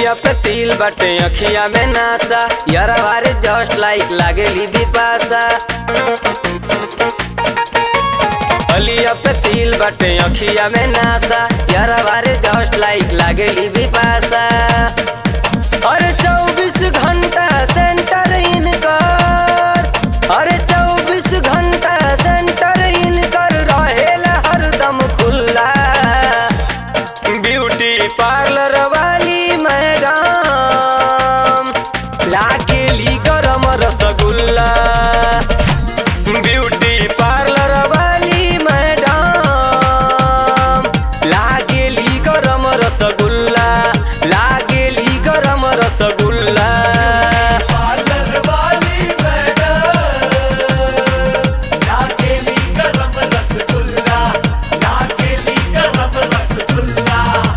गलिया पे तिल बाटे अखिया में नासा यारवारे जस्ट लाइक लागेली बिपासा गलिया पे तिल बाटे अखिया में नासा यारवारे जस्ट लाइक लागेली बिपासा अरे चौबीस घंटा सेंटर इनकर अरे चौबीस घंटा सेंटर इनकर रहेला हरदम खुल्ला ब्यूटी पार्लर वाली मैडम लागेली गरम रसगुल्ला ब्यूटी पार्लर वाली मैडम लागेली गरम रसगुल्ला लागेली गरम रसगुल्ला पार्लर वाली मैडम नाकेली गरम रसगुल्ला नाकेली गरम रसगुल्ला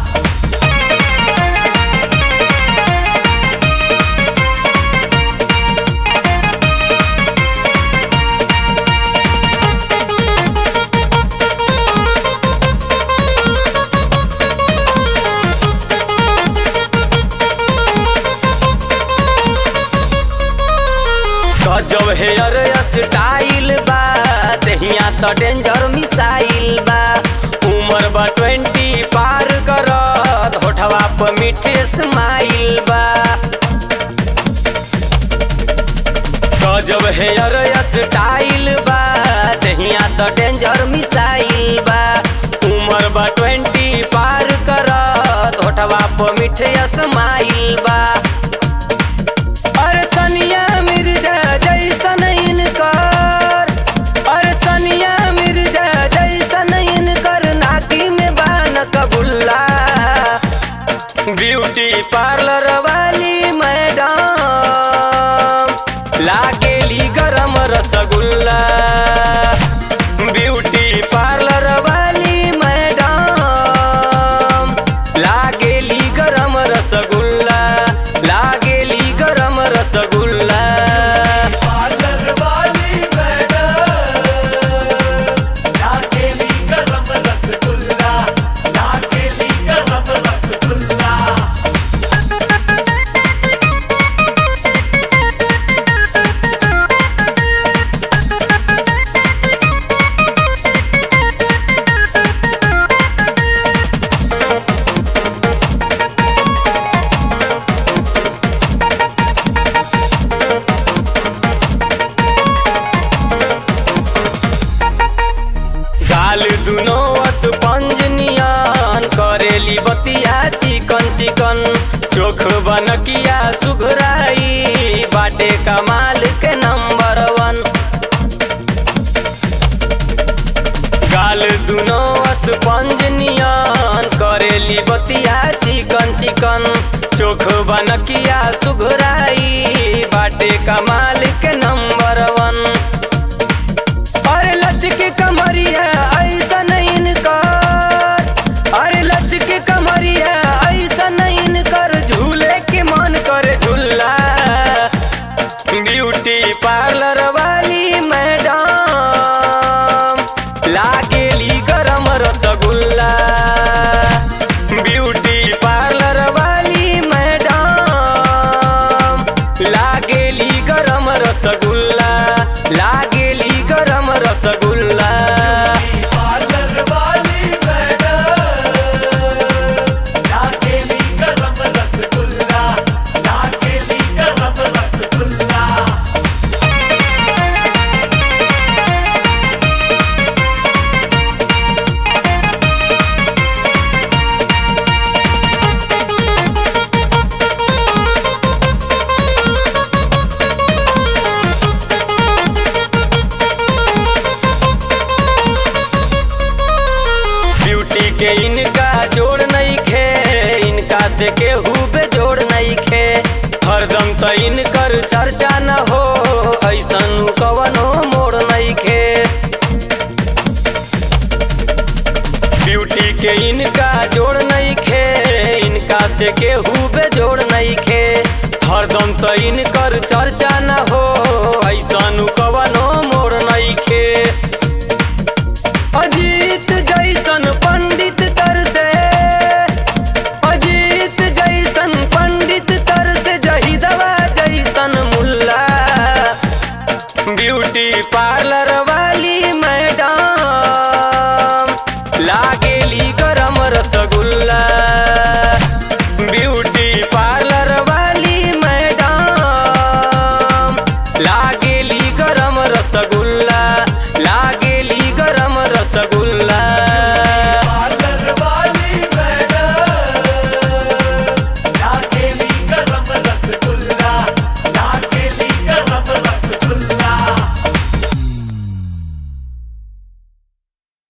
गजब हेयर स्टाइल बा दहिया तो डेंजर मिसाइल बा उम्र बा ट्वेंटी पार करत होठवा पर मीठे स्माइल बा गजब हेयर स्टाइल बा दहिया तो डेंजर मिसाइल बा उम्र बा ट्वेंटी पार करत होठवा पर मीठे स्माइल बा अरे सनिया मिर्जा जैसन इनकर अरे सनिया मिर्जा जैसन इनकर नाती में बान कबुल्ला ब्यूटी पार्लर वाली मैडम लागेली गरम रसगुल्ला ब्यूटी पार्लर वाली मैडम लागेली गरम रसगुल्ला लागेली गरम रसगुल्ला पार्लर वाली मैडम नाकेली गरम रसगुल्ला नाकेली गरम रसगुल्ला गाल दुनो स्पंज नियन करेली बतिया चिकन चिकन चोख बनकिया सुघराई बाटे कमाल के नंबर वन गाल दुनो स्पंज नियन करेली बतिया चिकन चिकन चोख बनकिया सुघराई बाटे कमाल के नंबर वन अरे लचके कमरिया ऐसा नहीं इनकर अरे लचके कमरिया ऐसा नहीं इनकर झूले के मन करे झूला ब्यूटी पार्लर वाली मैडम लागेली गरम रसगुल्ला ब्यूटी पार्लर वाली मैडम लागेली गरम रसगुल्ला लागेली गरम रसगुल्ला पार्लर वाली मैडम नाकेली गरम रसगुल्ला नाकेली गरम रसगुल्ला ब्यूटी के इनका जोड़ नहीं खे इनका से केहू पे जोड़ नहीं खे हरदम तो इनकर चर्चा न हो ऐसन कवनो मोड़ नहीं खे ब्यूटी के इनका जोड़ नहीं खे इनका से केहू पे जोड़ नहीं खे हरदम तो इनकर चर्चा न हो ऐसन कवनो मोड़